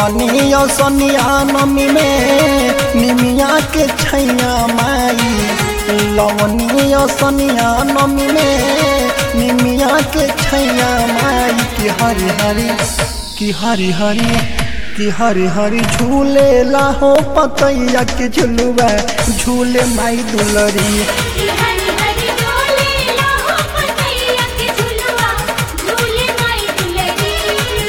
लवनिया सनिया नमी में निमिया के छैया माई लवनिया सनिया नमी में निमिया के छैया माई की हरी हरी की हरी हरी कि हरी हरी झूले लाहो पतैया के झुलुआ झूले माई दुलरी कि हरि हरि डोले लाहो पतैया के झुलवा झूले माई दुलरी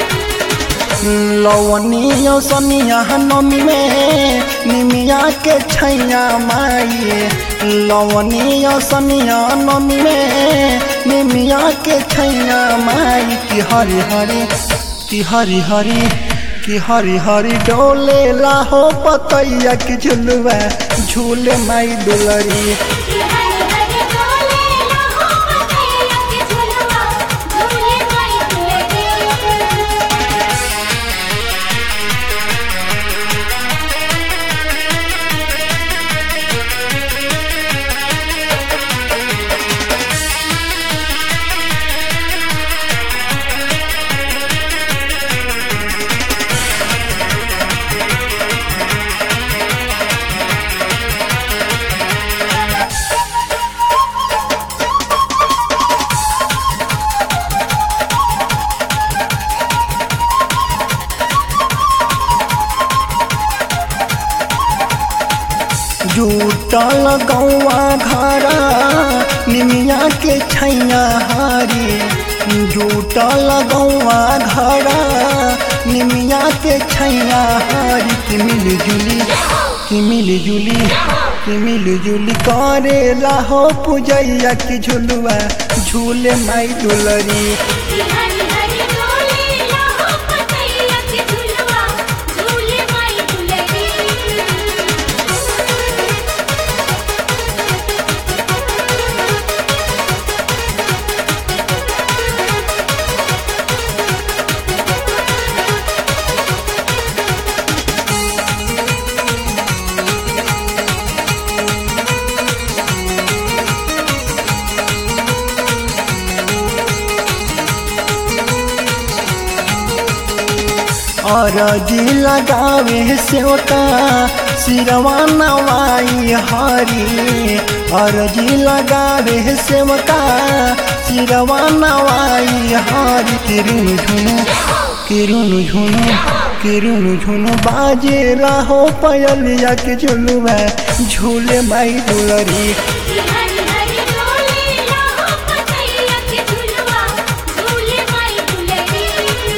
लवनिया सनिया नमी में निमिया के छैया माई लवनिया सनिया नमी में निमिया के छैया माई की हरी हरी की हरी हरी की हरी हरी डोले लाहो पतैया के झुलुआ झूले माई दुलरी कि हरि हरि डोले लाहो पतैया के झुलवा झूले माई दुलरी जूटल गौआ घरा निमिया के छैया हारी जूटल गौआ घरा निमिया के छैया हारी कि मिली जुली कि मिली जुली कि मिली जुली करे लाहो पूजैया की झुलुआ झूले माई दुलरी कि हरि हरि डोले लाहो पतैया के झुलवा झूले माई दुलरी और जी लगावे सेवका सिरवा नवाई हरी और जी लगावे सेवका सिरवा नवाई हरी किरुन झुनु किरुन झुनु किरुन झुनु बाजे रहो पयलिया के झुलुआ झूले माई दुलरी कि हरि हरि डोले लाहो पतैया के झुलवा झूले माई दुलरी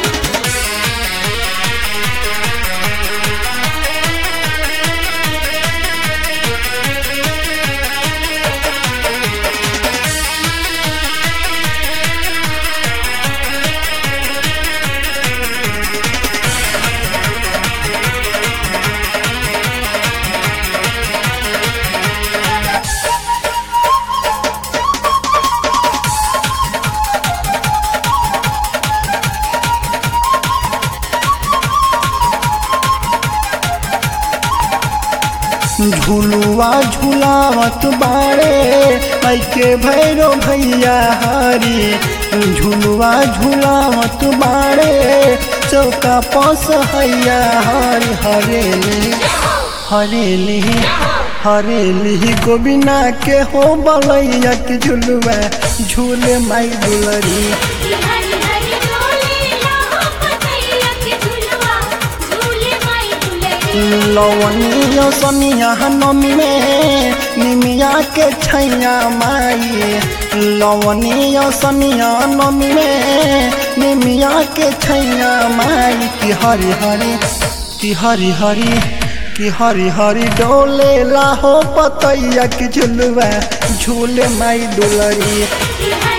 झुलुआ झुलावत बाड़े ऐके भैरो भैया हरी झुलुआ झुलावत बाड़े चौका पस हैया हरी हरेली हरेली हरेली गोबिना के हो बलैया के झुलुआ झूले माई दुलरी कि हरि हरि डोले लाहो पतैया के झुलवा झूले माई दुलरी लवनिया सनिया नमी में निमिया के छैया माई लवनिया सनिया नमी में निमिया के छैया माई की हरी हरी की हरी हरी की हरी हरी डोले लाहो पतैया की झुलुआ झूले माई दुलरी कि